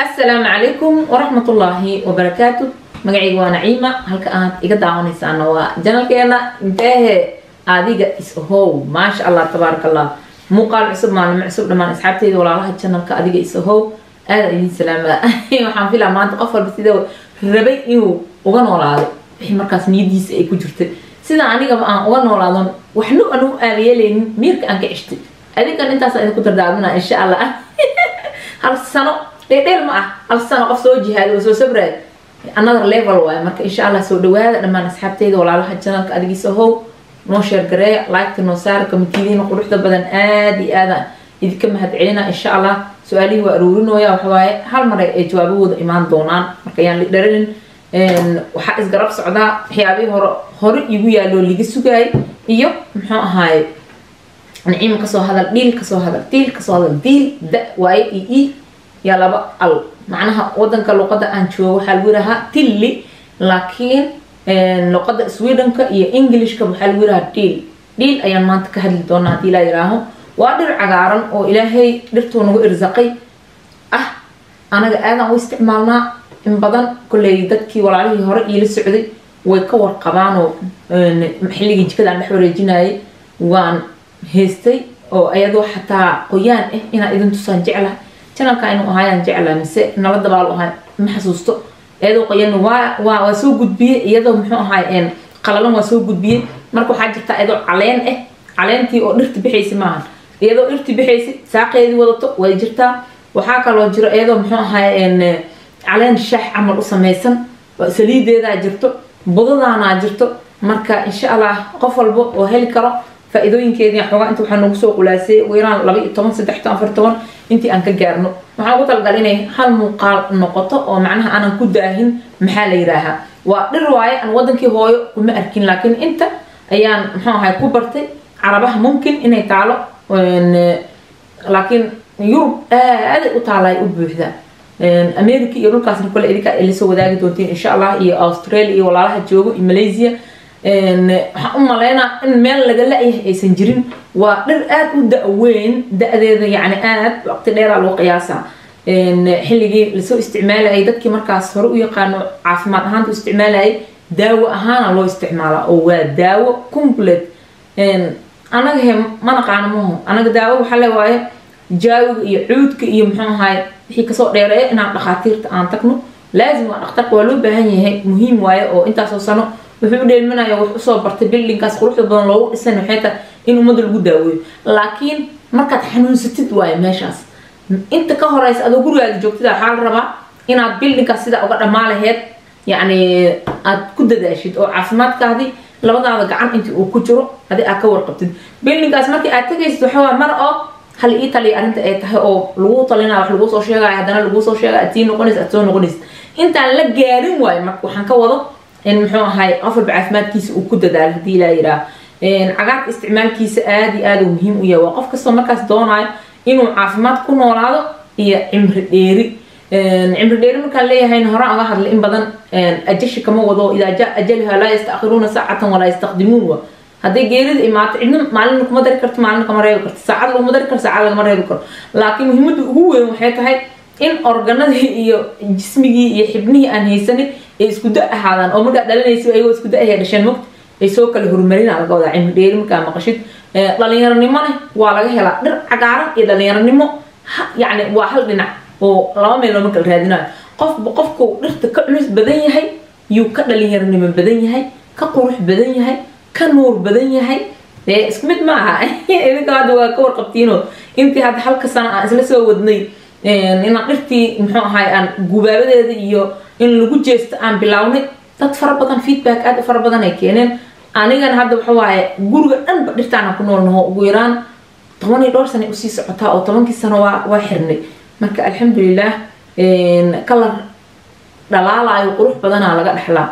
asalaamu calaykum waraxmatullaahi wabarakaatu magacayga waa naciima halka aad iga daawanaysaana waa janalkeena inteehe adiga is-ahow maasha allah tabaaraka allah muuqaal cusub maalimo cusub dhammaan asxaabteyda walaalaha janalka adiga is-ahow aada idin salaama waxaan filaa maanta qof walba sida rabay inuu uga noolaado wixii markaas niyadiisa ay ku jirtay sida anigaba aan uga noolaadon waxna anu aabayeeleynin miirka aan ka ceshtay adigan intaas idinku dardaarmina insha allah hal sano dheerdheer ma ah hal sano qof soo jihaada oo soo sabraay another level waaye marka insha allah soo dhawaada dhammaan asxaabteyda walaalaha janalka adigiisa how noo sheergareeya laagta noo saara kamitidiina quruxda badan aada iyo aada idinka mahad celina insha allah su-aalihii waa aruurinooya waxawaaye hal mar ay jawaabahooda imaan doonaan marka ayaan lidharanin waxaa isgarab socdaa waxyaabihii hore hore igu yaaloo liga sugaay iyo muxuu ahaaye naciima kasoo hadal dhiil kasoo hadal diil kasoo hadal diil da waaye iyo i yaa laba al macnaha wadanka luqada aan joogo waxaa lagu yirahaa tilli laakiin luqada swedenka iyo englishka waxaa lagu yirahaa dhiil dhiil ayaan maanta ka hadli doonaa hadii laa yiraaho waa dhir cagaaran oo ilaahay dhirtuu nagu irsaqay ah anaga aadaan u isticmaalnaa in badan kolley dadkii walaalihii hore iila socday way ka warqabaanoo xilligii jikada aan dhex wareejinayay waan haystay oo ayadoo xataa qoyaan ah inaan idin tusaan jeclaha janalka inuu ahaayaan jeclaa mise nala dabaal ahay ma xasuusto iyadoo qoyan waa waa waa soo gudbiyey iyadoo muxuu ahaay qalalan waa soo gudbiyey marka waxaa jirta iyadoo caleen ah caleentii oo dhirta bixaysa maahan iyadoo dhirti bixaysa saaqeedii wadato way jirtaa waxaa kaloo jiro iyadoo muxuu ahaay caleen shaax camal u samaysan saliideedaa jirto budadaanaa jirto marka insha allah qof walba oo heli karo faa-iidooyinkeedii xoogaa inta waxaa noogu soo qulaasay ugu yaraan laba iyo toban saddex toban afar toban intii aan ka gaarno waxaan ugu talagal inay hal muuqaal noqoto oo macnaha aanan ku daahin maxaa la yiraahaa waa dhir waaye aan wadankii hooyo kuma arkin laakiin inta ayaan muxuu ahay ku bartay carabaha mumkin inay taalo laakiin yurub aaday u taalay u buuxdaa america iyo dhulkaasna kole idinka lasoo wadaagi doontiin insha allah iyo australia iyo walaalaha joogo iyo malaysia waxaan u maleynaa in meel laga la-yahay aysan jirin waa dhir aada u da-weyn da-deeda yani aada waqti dheeraa loo qiyaasaa xilligii lasoo isticmaalayay dadkii markaas hore u yaqaano caafimaad ahaanta u isticmaalayay daawo ahaana loo isticmaalaa oo waa daawo complete anaga he ma naqaano maho anaga daawo waxaa le waaye jaawiga iyo cuudka iyo muxuu ahaay wixii kasoo dheereeya inaan dhakhaatiirta aan tagno laazim waa dhakhtarka waa loo baahan yahay muhiim waaye oo intaasoo sano wuxuu u dheelmanaya wax usoo bartay bildinkaas quruxda badan loogu dhisan waxay tahay in ummadda lagu daaweeyo laakiin markaad xanuunsatid waayo meeshaas inta ka horeysa adoo gurigaada joogtida waxaa la rabaa inaad bildinkaas sidaa uga dhammaa laheyd yacni aad ku dadaashid oo caafimaadkaadii labadaada gacan intii uu ku jiro hadii aad ka warqabtid bildinkaas markii aad tagaysid waxawaa mar oo hal ii taliya arrinta ay tahay oo lagu talinaya wax laguu soo sheegaya haddana laguu soo sheegaya aad sii noqonaysa aad soo noqonaysa intaan la gaarin waayo marka waxaan ka wado in muxuu ahay qof walba caafimaadkiisa uu ku dadaalo hadii laa yiraa cagaarka isticmaalkiisa aada iyo aada uu muhiim u yahay waa qof kastoo markaas doonayo inuu caafimaad ku noolaado iyo cimri dheeri cimri dheeri markaan leeyahayna horaan uga hadlay in badan ajashi kama wado idaa jaa ajalha laa yastaakiruuna saacatan walaa yastaqdimuun wa hadday geerida imaato cidna maalina kuma dari karto maalina kama reebi karto saacad laguma dari karo saacad lagama reebi karo laakiin muhiimadda ugu weyn waxay tahay in organadii iyo jismigii iyo xibnihii aan haysanin ay isku da ahaadaan oo markaa dhalinaysa ayagoo isku da-ahay dhasheen mogta ay soo kala horumarina laga wadaa cimri dheeri markaa maqashid dhalinyaronimona waa laga helaa dhir cagaaran iyo dhalinyaronimo yacni waa hal dhinac oo laba meel looma kala raadinayo qofba qofku dhirta ka culus badan yahay yuu ka dhalinyaronimo badan yahay ka qurux badan yahay ka nuur badan yahay dee isku mid ma aha idinka hadda waa ka warqabtiinoo intii hadda halka sano aan isla soo wadnay inaan dhirtii muxuu ahay aan gubaabadeeda iyo in lagu jeesto aan bilownay dad fara badan feedback aada u fara badan ay keeneen anigana hadda waxa waaye guriga dhanba dhirtaana ku nool naho ugu yaraan toban iyo dhowr sana usii socotaa oo tobankii sano waa waa xirnay marka alxamdulilah kalar dhalaalayo qurux badanaa laga dhexlaa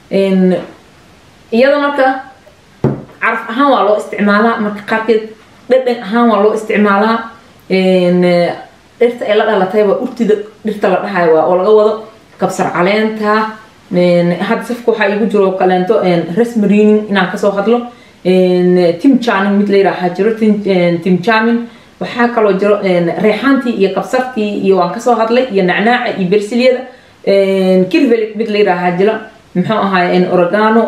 iyada marka caraf ahaan waa loo isticmaalaa marka qaarkeed dhadhan ahaan waa loo isticmaalaa dhirta ay la dhalatay waa urtida dhirta la dhahayo waa oo laga wado kabsar caleenta hadda safka waxaa igu jiro kaleento rasmarining inaan kasoo hadlo tim jamin mid la yidhaaha jiro tim jamin waxaa kaloo jiro reexaantii iyo kabsartii iyo waan kasoo hadlay iyo nacnaaca iyo bersilyada kirvelig mid la yidhaahaa jira muxuu ahaay oregano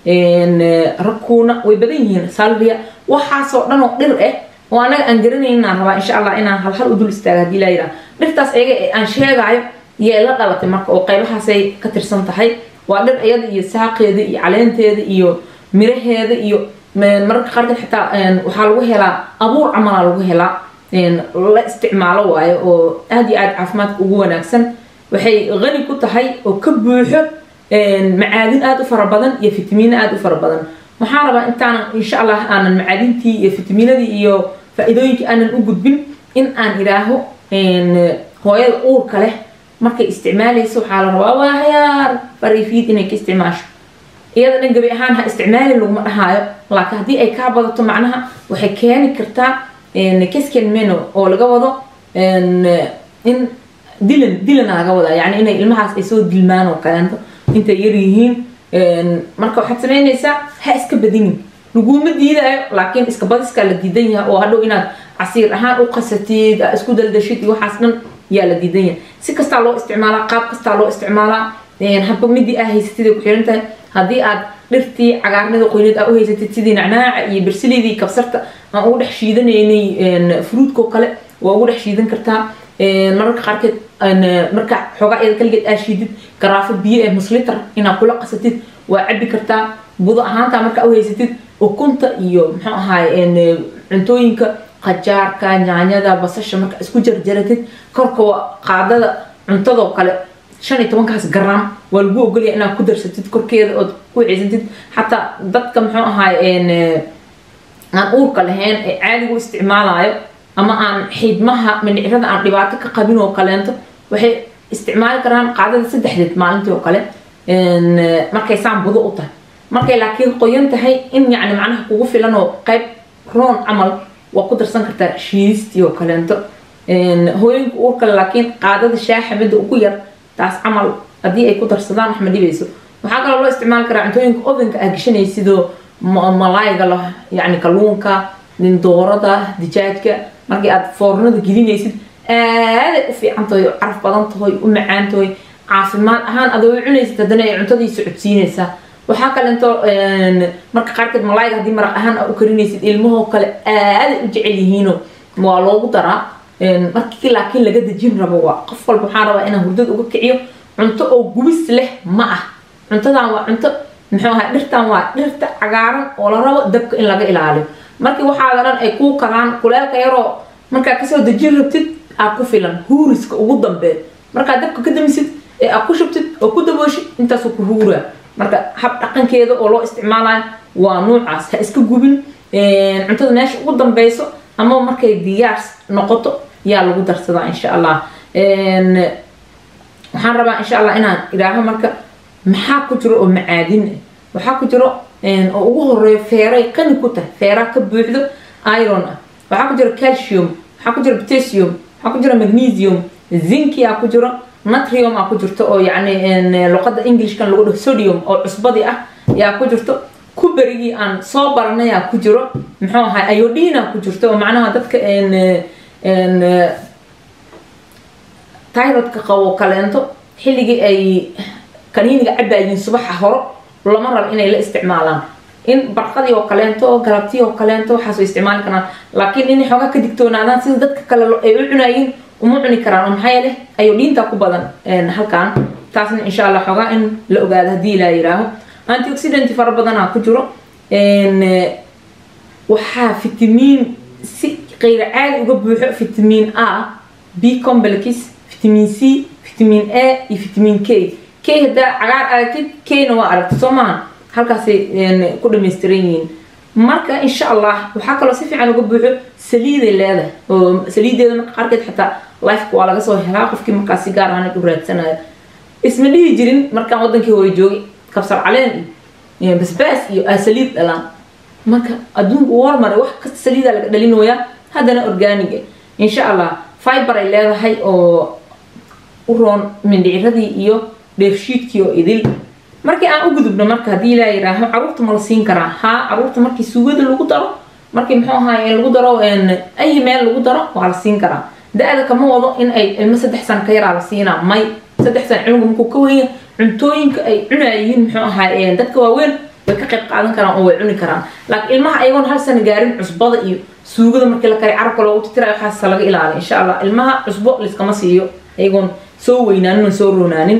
rakuuna way badan yihiin salvia waxaasoo dhan oo dhir ah oo anaga aan garanayn inaan rabaa insha allah inaan halhal u dul istaaga hadii laa yidhaha dhirtaas ayaga ee aan sheegaayo yay la dhalatay marka oo qaybahaasay ka tirsan tahay waa dhir iyada iyo saaqeeda iyo caleenteeda iyo miraheeda iyo mararka qaarkeed xitaa waxaa lagu helaa abuur camalaa lagu helaa la isticmaalo waayo oo aada iyo aada caafimaadka ugu wanaagsan waxay qani ku tahay oo ka buuxo macaadin aada u fara badan iyo fitamiino aada u fara badan waxaan rabaa intaanan insha allah aanan macaadintii iyo fitamiinadii iyo faa-iidooyinkii aanan u gudbin in aan idhaaho hooyada uurka leh markay isticmaalayso waxaa la rabaa waa hayaar fariifiid inay ka isticmaasho iyada dhan gabi ahaan ha isticmaalin laguma dhahaayo laakiin haddii ay kaa badato macnaha waxay keeni kartaa kesken meno oo laga wado in dilan dilana laga wadaa yani inay ilmahaas ay soo dilmaan oo kaleento intay yar yihiin marka waxaad samaynaysaa ha iska badinin laguma diidaayo laakiin iska badiskaa la diidan yahay oo hadhow inaad casiir ahaan u qasatid isku daldashid iyo waxaas dhan yaa la diidan yahay si kastaa loo isticmaalaa qaab kastaa loo isticmaalaa haba midii aa haysatid ay ku xiran tahay haddii aad dhirtii cagaarnida qoyneed aa u haysatid sidii nacnaaca iyo bersilidii kabsarta aan ugu dhex shiidanaynay fruudkoo kale waa ugu dhex shiidan kartaa mararka qaarkeed marka xoogaa iyada kaligeed aa shiidid garaafo biyo ee musliter inaad kula qasatid waa cabi kartaa budo ahaantaa marka u haysatid ukunta iyo muxuu ahaay cuntooyinka qajaarka nyaanyada basasha marka isku jarjaratid korka qaadada cuntadoo kale shan iyo tobankaas garaam waa lagu ogolaya inaad ku darsatid korkeeda ood ku ciisatid xataa dadka muxuu ahaay aan uurka lahayn ee caadigu isticmaalayo ama aan xiidmaha mindhicrada aan dhibaato ka qabin oo kaleento waxay isticmaali karaan qaadada saddexdeed maalintii oo kale markay saan budo u tahay markay laakiin qoyan tahay in yacni macnaha kugu filan oo qayb roon camal waa ku darsan kartaa shiistii oo kaleento hooyinka uurkale laakiin qaadada shaaxa midda ugu yar taas camal haddii ay ku darsadaan wax ma dhibayso waxaa kaloo loo isticmaali karaa cuntooyinka ovenka aa gashanaysidoo malaayga la yacni kalluunka doorada dijaajka markii aad foornada gelinaysid aaday u fiican tahay oo caraf badan tahay u macaan tahay caafimaad ahaan adoo cunaysid haddana ay cuntadii socodsiinaysaa waxaa kaleento marka qaarkeed malaayga haddii maraq ahaan aa u karinaysid ilmahoo kale aaday u jecel yihiino waa loogu daraa markii laakiin laga dejin rabo waa qof walba waxaan rabaa inaan hurdada uga kiciyo cunto oo gubis leh ma ah cuntadan waa cunto muxuu ahay dhirtan waa dhirta cagaaran oo la rabo dabka in laga ilaaliyo markii waxaada dhan ay kuu karaan kuleelka yaroo markaa kasoo dejin rabtid aa ku filan huuriska ugu dambeed markaa dabka ka damisid ee aa ku shubtid oo ku dabooshid intaasuu ku huuraa marka hab dhaqankeeda oo loo isticmaalayo waa nuucaas ha iska gubin cuntada meesha ugu dambeyso ama markay diyaar noqoto yaa lagu darsadaa insha allah waxaan rabaa insha allah inaan idhaaho marka maxaa ku jiro oo macaadin ah waxaa ku jiro oo ugu horeeyo feeray qani ku tahay feeraa ka buuxdo iron ah waxaa ku jiro calcium waxaa ku jiro potassium waxaa ku jiro magnesium zinki aa ku jiro natrium aa ku jirto oo yacni luqada englishkan lagu dhaho sodium oo cusbadii ah yaa ku jirto kuberigii aan soo baranay aa ku jiro muxuu ahay iodine aa ku jirto oo macnaha dadka tyrodka qabo kaleento xilligii ay kaniiniga cabayiin subaxa horo lama rabo inay la isticmaalaan in barqadii oo kaleento galabtii oo kaleento waxaas way isticmaali karaan laakiin inay xoogaa ka digtoonaadaan sida dadka kale ay u cunayiin uma cuni karaan oo maxaa yeele ayodhiinta ku badan halkan taasna insha allah xoogaa in la ogaado haddii ilaa yiraaho antioxidant fara badanaa ku jiro waxaa fitamiin si qeyra caadi uga buuxo fitamiin a b complex fitamiin c fitamiin a iyo fitamiin k k haddaa cagaar aragtid kna waa aragtid soo maaha halkaasay ku dhamaystiran yihiin marka insha allah waxaa kaloo si fiican uga buuxo saliiday leedahay oo saliideeda marka qaarkeed xataa lifeka waa laga soo helaa qofkii markaas si gaar ahaan u raadsanayo isma dhihi jirin markaan wadankii hore joogay kabsar caleen iyo basbaas iyo aa saliid dhalaan marka adduunku warmare wax kasta saliida laga dhalinoyaa haddana organiga insha allah fiber ay leedahay oo u roon mindhiciradii iyo dheefshiidkii oo idil markii aan u gudubno marka haddii ilaa yiraaho caruurta ma la siin karaa haa caruurta markii suugada lagu daro markii muxuu ahaay lagu daro ay meel lagu daro waa la siin karaa da-da kama wado in ay ilmo saddex sano ka yaraa la siinaa may saddex sano cunuga markuu ka wenya cuntooyinka ay cunayihiin muxuu ahaay dadka waaweyn way ka qayb qaadan karaan oo way cuni karaan laakiin ilmaha ayagoon hal sano gaarin cusbada iyo suugada markii la kari carabka loogu titirayo waxaas laga ilaaliya insha allah ilmaha cusbo liskama siiyo ayagoon soo weynaanin oo soo roonaanin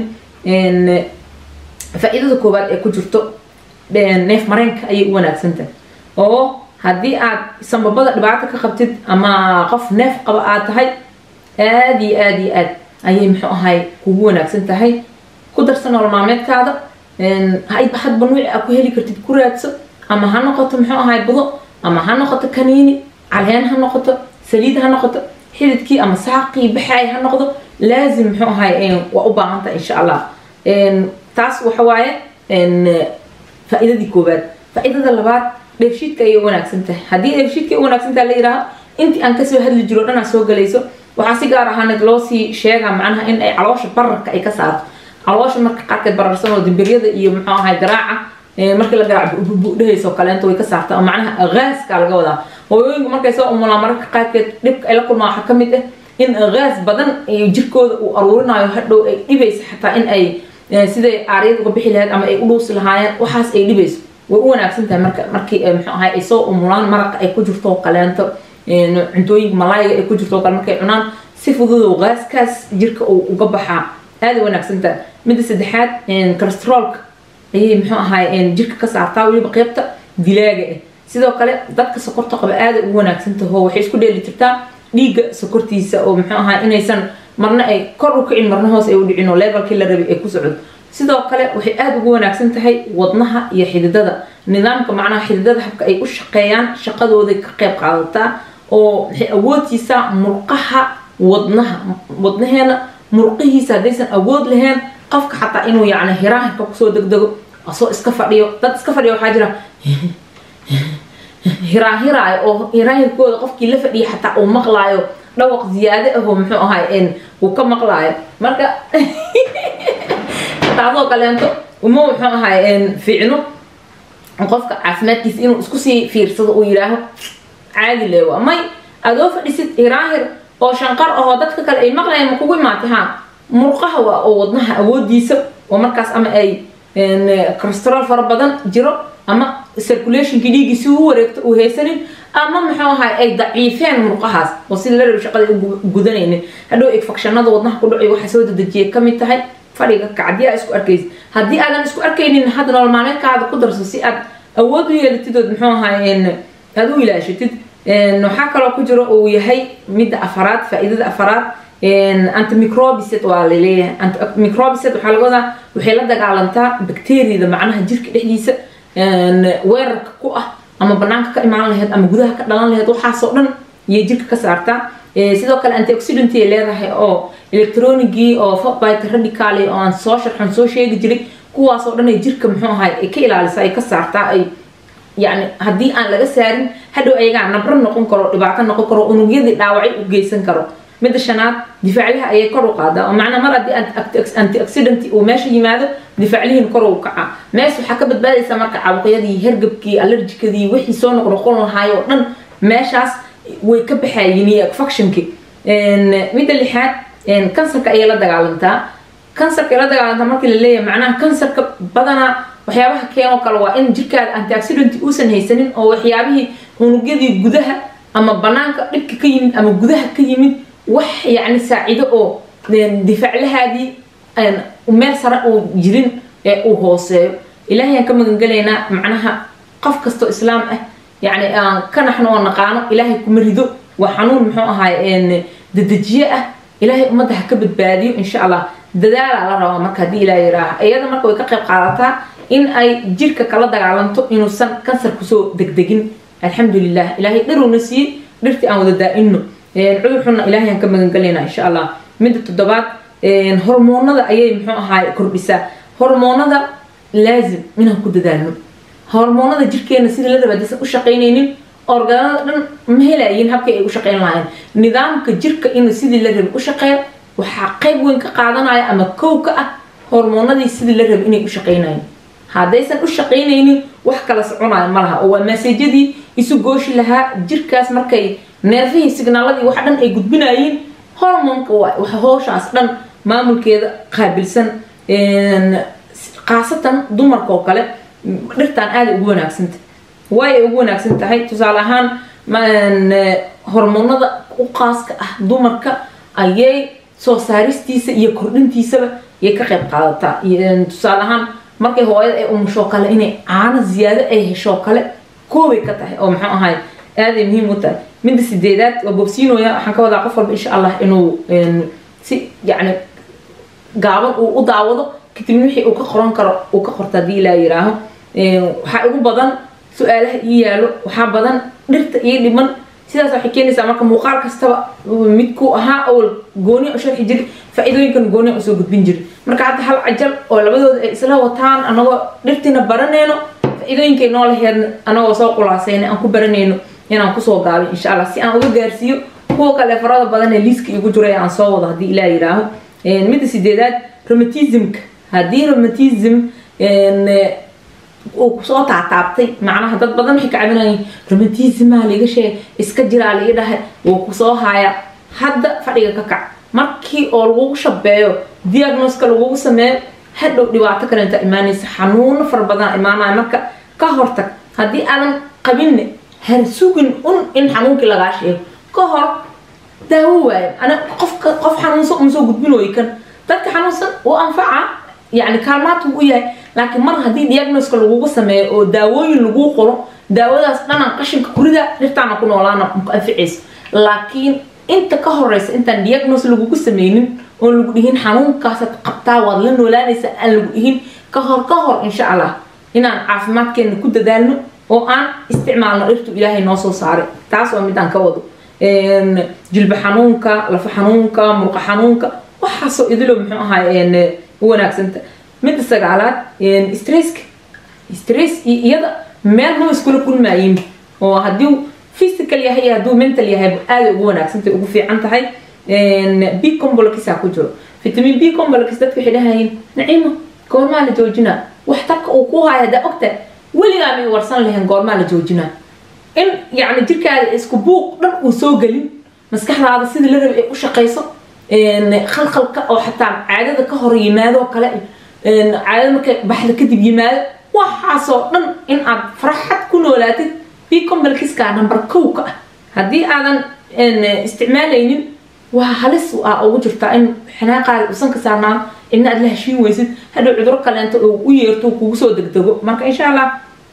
faa-iidada koowaad ee ku jirto neef mareenka ayay u wanaagsantahay oo haddii aad sambabada dhibaato ka qabtid ama qof neef qaba aad tahay aad iyo aad iyo aad ayay muxuu ahay kugu wanaagsan tahay ku darsa nool maalmeedkaada hadba nuuci a ku heli kartid ku raadso ama ha noqoto muxuu ahay budo ama ha noqoto kaniini caleen ha noqoto saliid ha noqoto xididkii ama saaqii baxaay ha noqdo laazim muxuu ahay waa u baahantaha insha allah taas waxa waaye faa-iidadii koowaad faa-iidada labaad dheefshiidka ayay wanaagsan tahay haddii dheefshiidka wanaagsan tahay la yidhaaho intii aan kasoo hadli jiro o dhan aa soo galayso waxaa si gaar ahaaneed loo sii sheegaa macnaha in ay caloosha bararka ay ka saarto caloosha marka qaarkeed bararsan oo dimbiryada iyo muxuu ahay garaaca markii la garaac budhehayso kaleento way ka saartaa oo macnaha gaaska laga wadaa hooyooyinku markay soo umulaan mararka qaarkeed dhibka ay la kulmaan waxaa ka mid ah in gaas badan jirkooda uu aruurinayo hadhow ay dhibaysa xataa in ay siday aaryad uga bixi lahayd ama ay u dhuusi lahaayeen waxaas ay dhibayso way u wanaagsan tahay marka markii muxuu ahay ay soo umulaan maraqa ay ku jirto kaleento cuntooyinka malaayiga ay ku jirto kale markay cunaan si fududoo gaaskaas jirka uu uga baxaa aada wanaagsan tahay midda saddexaad cholesteroolka ayay muxuu ahay jirka ka saartaa weliba qeybta dilaaga ah sidoo kale dadka sokorta qaba aada ugu wanaagsan taho waxay isku dheeli jirtaa dhiigga sokortiisa oo muxuu ahay inaysan marna ay kor u kicin marna hoos ay u dhicin oo levelkii la rabay ay ku socdo sidoo kale waxay aada ugu wanaagsan tahay wadnaha iyo xididada nidaamka macnaha xididada habka ay u shaqeeyaan shaqadooday ka qayb qaadataa oo waxay awoodsiisaa murqaha wadnaha wadnaheena murqihiisa haddaysan awood lahayn qofka xataa inuu yacni hiraahirka kusoo degdego asoo iska fadhiyo dad iska fadhiyo waxaa jira hiraahiraayo oo hiraahirkooda qofkii la fadhiya xataa uu maqlaayo dhawaq ziyaade ahoo muxuu ahay uu ka maqlaayo marka taasoo kaleento uma muxuu ahay fiicno qofka caafimaadkiisa inuu isku sii fiirsado uu yidhaaho caadi leewa may adoo fadhisid hiraahir oo shanqar ahoo dadka kale ay maqlayaan ma kugu imaatay ha murqaha waa oo wadnaha awoodiisa oo markaas ama ay cholesterool fara badan jiro ama circulationkii dhiiggii si uu wareegto uu haysanin ama muxuu ahay ay daciifeen murqahaas oo sida la rabi shaqada u gudanaynin hadhow infectionada wadnaha ku dhacayo waxaa soo dedejiya kamid tahay fadhiga kacdii aa isku arkaysid haddii aadan isku arkaynin hadda nolol maalmeedkaada ku darso si aad awood u yeelatid ood muxuu ahay aad u ilaashatid waxaa kaloo ku jiro uu yahay midda afaraad faa-iidada afaraad antimicrobicet waa laleeyahay antimicrobicet waxaa laga wadaa waxay la dagaalantaa bacteriada macnaha jirka dhexdiisa weerarka ku ah ama banaanka ka imaan lahayd ama gudaha ka dhalan lahayd waxaasoo dhan iyay jirka ka saartaa sidoo kale antioxidant ay leedahay oo electronigii oo bita radical oo aan soo sharxan soo sheegi jiray kuwaasoo dhan ay jirka muxuu ahay ay ka ilaalisa ay ka saartaa ay yani haddii aan laga saarin hadhow ayagaa nabro noqon karo dhibaato noqon karo unugyadii dhaawacay u geysan karo midda shanaad difaaclaha ayay kor u qaadaa oo macnaa mar haddii antioxidant uu meesha yimaado difaaclihiin kor u kaca mees waxaa ka badbaadaysa marka caabuqyadii hergabkii allergikadii wixii soo noqnoqon lahaay oo dhan meeshaas way ka baxayiin iyo factionkii midda lixaad kansarka ayay la dagaalantaa kansarka ay la dagaalantaa markii la leeyahay macnaha kansarka badanaa waxyaabaha keenoo kale waa in jirkaada antioxidant uusan haysanin oo waxyaabihii unugyadii gudaha ama banaanka dhibka ka yimid ama gudaha ka yimid wax yacni saacido oo difaaclahaadii meel sare uu jirin ee uu hooseeyo ilaahay aan ka magangelaynaa macnaha qof kastoo islaam ah yacni aan ka naxno oo naqaano ilaahay kuma rido waa xanuun muxuu ahaay dedejiye ah ilaahay ummadda ha ka badbaadiyo insha allah dadaalaa la rabaa marka haddii ilaa yiraaha iyada marka way ka qayb qaadataa in ay jirka kala dagaalanto inuusan kansar kusoo degdegin alxamdulilah ilaahay dhiruna siiyey dhirtii aan wada daa-ino cudur xunna ilaahay aan ka magangelaynaa insha allah midda toddobaad hormoonada ayay muxuu ahaay kordhisaa hormoonada laazim inaan ku dadaalno hormoonada jirkeena sidii la raba hadaysan u shaqaynaynin organada dhan ma helayiin habkii ay u shaqayn lahayn nidaamka jirka inuu sidii la rabay u shaqeeyo waxaa qayb weyn ka qaadanaya ama kow ka ah hormoonadii sidii la rabay inay u shaqaynayeen haddaysan u shaqaynaynin wax kala soconayo ma laha oo waa maseejadii isu gooshi lahaa jirkaas markay neerfihii signaaladii wax dhan ay gudbinayeen hormonka waa hooshaas dhan maamulkeeda qaabilsan khaasatan dumarka oo kale dhirtaan aaday ugu wanaagsanta way ay ugu wanaagsan tahay tusaale ahaan hormoonada u qaaska ah dumarka ayay soo saaristiisa iyo kordhintiisaba yay ka qayb qaadataa tusaale ahaan markay hooyada ay umushoo kale inay caano ziyaado ay heshoo kale koobay ka tahay oo muxuu ahay aaday muhiim u tahay midda sideedaad waa bogsiinoya waxaan ka wadaa qof walba insha allah inuu si yacni gaaban uu u daawado kadibna wixii uu ka qoran karo uu ka qorta haddii ilaa yiraaho waxaa ugu badan su-aalaha ii yaalo waxaa badan dhirta ii dhiman sidaas waxay keenaysaa marka muuqaal kastaba midkuu ahaa awal gooni u sharxi jiri faa-iidooyinkan gooni usoo gudbin jiri marka hadda hal cajal oo labadooda ay isla wataan anagoo dhirtiina baranayno faa-iidooyinkay noo laheedna anagoo soo qulaasayna aan ku baranayno inaan kusoo gaabin insha allah si aan uga gaarsiiyo kuwa kale farada badan ee liiska igu jiray aan soo wado haddii ilaa yiraaho midda sideedaad romatismka haddii romatism uu kusoo taataabtay macnaha dad badan waxay ka cabinayeen romatismaa liga sheeg iska jiraa liga dhahay wuu kusoo haya hadda fadhiga ka kac markii oo lagugu shabeeyo diagnoska lagugu sameeyo hadhow dhibaato kalenta imaanaysa xanuuno fara badan imaanaya marka ka hortag haddii aadan qabinne har sugin un in xanuunkii lagaa sheego ka hor daawo waayo ana qofka qof xanuunsan uma soo gudbin way kan dadka xanuunsan uu anfaca yani kaalmaad uu u yahay laakiin mar haddii diagnoska lagugu sameeyo oo daawooyin laguu qoro daawadaas dhanan qashinka kurida dhirtaana ku noolaana ku anficayso laakiin inta ka horeysa intaan diagnos lagugu sameynin oon lagu dhihin xanuunkaasaad qabtaa waad la noolaanaysa aan lagu dhihin ka hor ka hor insha allah inaan caafimaadkeena ku dadaalno oo aan isticmaalno dhirtu ilaahay noo soo saaray taas waa midaan ka wado jilba xanuunka lafa xanuunka murqa xanuunka waxaasoo idilo muxuu ahaay u wanaagsanta midda sagaalaad stresska stress iyada meel ma iskula kulmaayin oo haddii physical yahay iyo hadduu mental yahay aaday ugu wanaagsantay ugu fiican tahay b combolkisaa ku jiro vitamin b combolkis dadka waxay dhahayeen naciimo goormaa la joojinaa wax tarka uu ku haya haddaa ogta weligaa may warsan lahayn goormaa la joojinaa in yacni jirkaada isku buuq dhan uu soo gelin maskaxdaada sidii la rabay ay u shaqayso khalkhalka oo xataa caadada ka hor yimaadoo kale caadada markay baxda kadib yimaado waxaasoo dhan in aad farxad ku noolaatid b combalkiska number kow ka ah haddii aadan isticmaalaynin waa halis ah ugu jirtaa in xanaaqaada usan ka saarnaan cidna aad la heshiin weysid hadhow cuduro kaleento uu u yeerto kugu soo degdego marka insha allah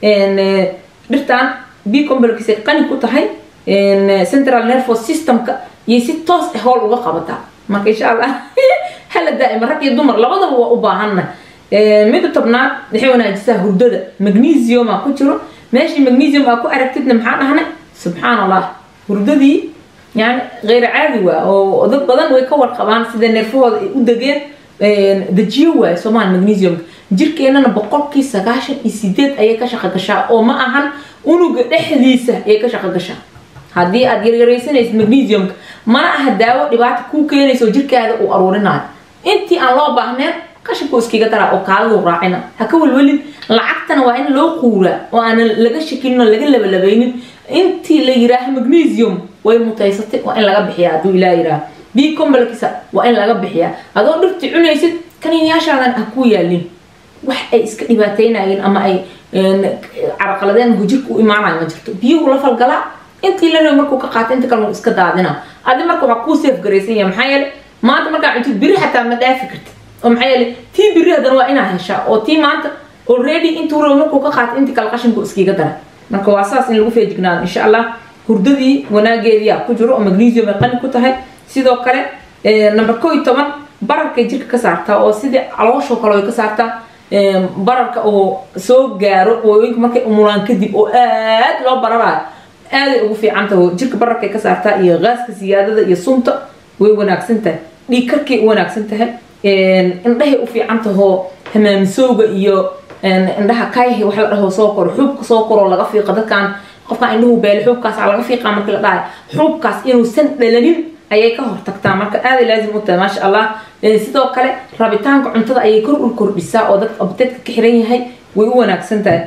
dhirtan b combalkiisa qani ku tahay central nervous systemka iyo si toos ah howl uga qabataa marka insha allah hala daa'ima rag iyo dumar labadaba waa u baahanna midda tobnaad waxay wanaajisaa hurdada magnesium aa ku jiro meeshii magnesium aa ku aragtidna maxaa dhahnay subxaan allah hurdadii yani غeyr caadi waa oo dad badan way ka warqabaan sida neerfahooda ay u degeen dejiyo waayo soomaal magnesiumka jirkeenana boqolkii sagaashan iyo sideed ayay ka shaqo gashaa oo ma ahan unuga dhexdiisa ayay ka shaqo gashaa haddii aad yaryaraysanaysid magnesiumka mana aha daawo dhibaata kuu keenaysa oo jirkaada uu aruurinayo intii aan loo baahneen qashinku iskiga daraa oo kaadadu raacina ha ka welwelin lacagtana waa in loo quuraa oo aanan laga shakinin oo laga labalabaynin intii la yiraaha magnesium way mutaysatay waa in laga bixiyaa hadduu ilaa yiraaha b combalkisa waa in laga bixiyaa adoo dhirti cunaysid kaniinyaashaadan ha ku yaalin wax ay iska dhibaataynayeen ama ay caraqaladeen hujirka u imaanayo ma jirto biyuhu la falgalaa intii la rabo markuu ka qaata inta kale iska daadina adi marka waxaa kuu seef garaysan yahay maxaa yeele maanta markaa cuntid biri xataa ma dhaafi kartid oo maxaa yeele tii biri haddana waa inaa heshaa oo tii maanta already intuu rabo markuu ka qaata intii kale qashinku iskiga dara marka waa saas in lagu feejignaado insha allah hurdadii wanaageediyaa ku jiro oo magnesium ay qani ku tahay sidoo kale number koo iyo toban bararkay jirka ka saartaa oo sidii calooshoo kale way ka saartaa bararka oo soo gaaro hooyooyinka markay umulaan kadib oo aad loo bararayo aaday ugu fiican tahay jirka bararkay ka saartaa iyo gaaska siyaadada iyo sunta way wanaagsan tahay dhiig karkay u wanaagsan tahay indhahay u fiican tahoo hamaamisowga iyo indhaha kayhi wax la dhaho soo koro xuubka soo koroo laga fiiqa dadkan qofkaan indhuhu beele xuubkaas laga fiiqaa markii la dhahayo xuubkaas inuusan dhalanin ayay ka hortagtaa marka aaday laazim u tahay maasha allah sidoo kale rabitaanka cuntada ayay kor u kordhisaa oo dadka abteedka ka xiran yahay way u wanaagsan tahay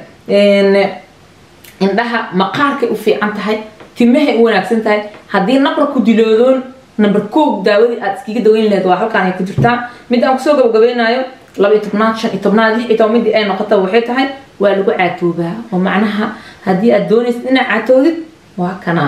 indhaha maqaarkay u fiican tahay timahay u wanaagsan tahay haddii nabra ku diloodoon number koog daawadii aad iskaga daweyn lahayd waa halkaan ay ku jirtaa mid aan kusoo gabagabeynayo laba iyo tobnaad shan iyo tobnaad lix iyo toban midii ay noqota waxay tahay waa lagu caatoobaa oo macnaha haddii aad doonaysid inaad caatoodid waa kana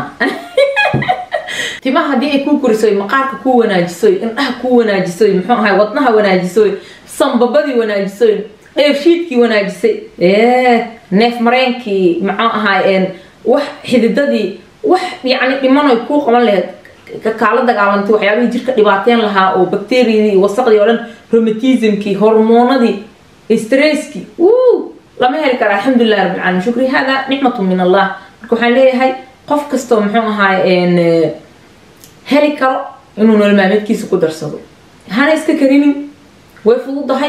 timaha haddii ay kuu korisoy maqaarka kuu wanaajisoy indhaha kuu wanaajisoy muxuu ahay wadnaha wanaajisoy sanbabadii wanaajisoy dheefshiidkii wanaajisay neef mareenkii muxuu ahay wax xididadii wax yacni dhimanoy kuu qaban lahayd kaala dagaalantay waxyaabihii jirka dhibaateyn lahaa oo bacteriyadii wasaqdii oo dhan romatismkii hormoonadii stresskii wuu lama heli kara alxamdulilah rabbil caalamiin shukri hada nicmatu min allah marka waxaan leeyahay qof kastoo muxuu ahaay heli karo inuu nolol maalmeedkiisa ku darsado hana iska karinin way fududahay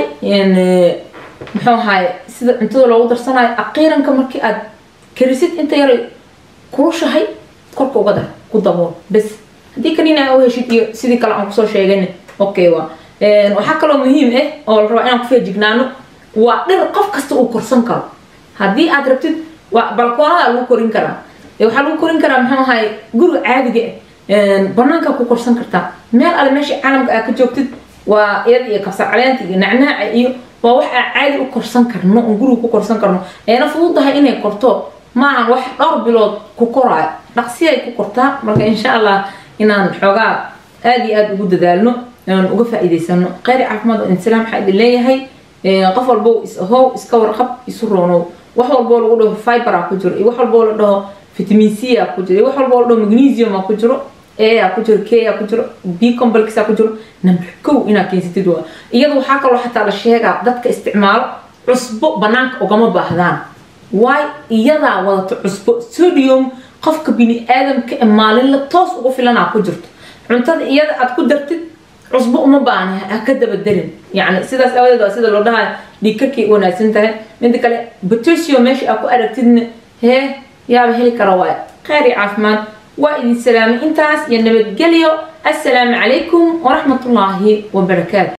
muxuu ahaay sida cuntada loogu darsanayo aqiiranka markii aad karisid inta yaray kurushahay korka uga dar ku dabool bes haddii kanina u heshid iyo sidii kale aan kusoo sheegayna okay waa waxaa kaloo muhiim ah oo la rabaa inaan ku feejignaano waa dhir qof kasta uu korsan karo haddii aad rabtid waa balkoonada lagu korin karaa waxaa lagu korin karaa muxuu ahaay guriga caadiga ah banaanka ku korsan kartaa meel alle meesha caalamka aad ka joogtid waa iyada iyo kabsar caleenta iyo nacnaaca iyo waa wax aan caadi u korsan karno oon guriga ku korsan karno eena fududahay inay korto maahan wax dhowr bilood ku koraayo dhaqsi ay ku kortaa marka insha allah inaan xoogaa aada iyo aada ugu dadaalno aan uga faa'iidaysano kheyr caafimaad oo insalaam waxaa idin leeyahay qof walbo is ahow iska warqab isu roonow wax walboo lagu dhaho fibera ku jiro iyo wax walboo la dhaho vitamin c a ku jiro iyo wax walboo la dhaho magnesium a ku jiro a a ku jiro k a ku jiro b complex a ku jiro number kow inaad keensatid waa iyada waxaa kaloo xataa la sheegaa dadka isticmaalo cusbo banaanka ugama baahdaan waay iyadaa wadato cusbo sodium qofka bini aadamka ee maalinla toos ugu filanaa ku jirto cuntada iyada aad ku dartid cusbo uma baahna ha ka dabadelin yacni sidaas aawadeed waa sida loo dhahayo dhiigkarkay u wanaagsan tahay midda kale potassium meesha aad ku aragtidna hee yaaba heli kara waay kheyr iyo caafimaad waa idin salaamay intaas iyo nabadgelyo assalaamu calaykum waraxmatullaahi wabarakaatu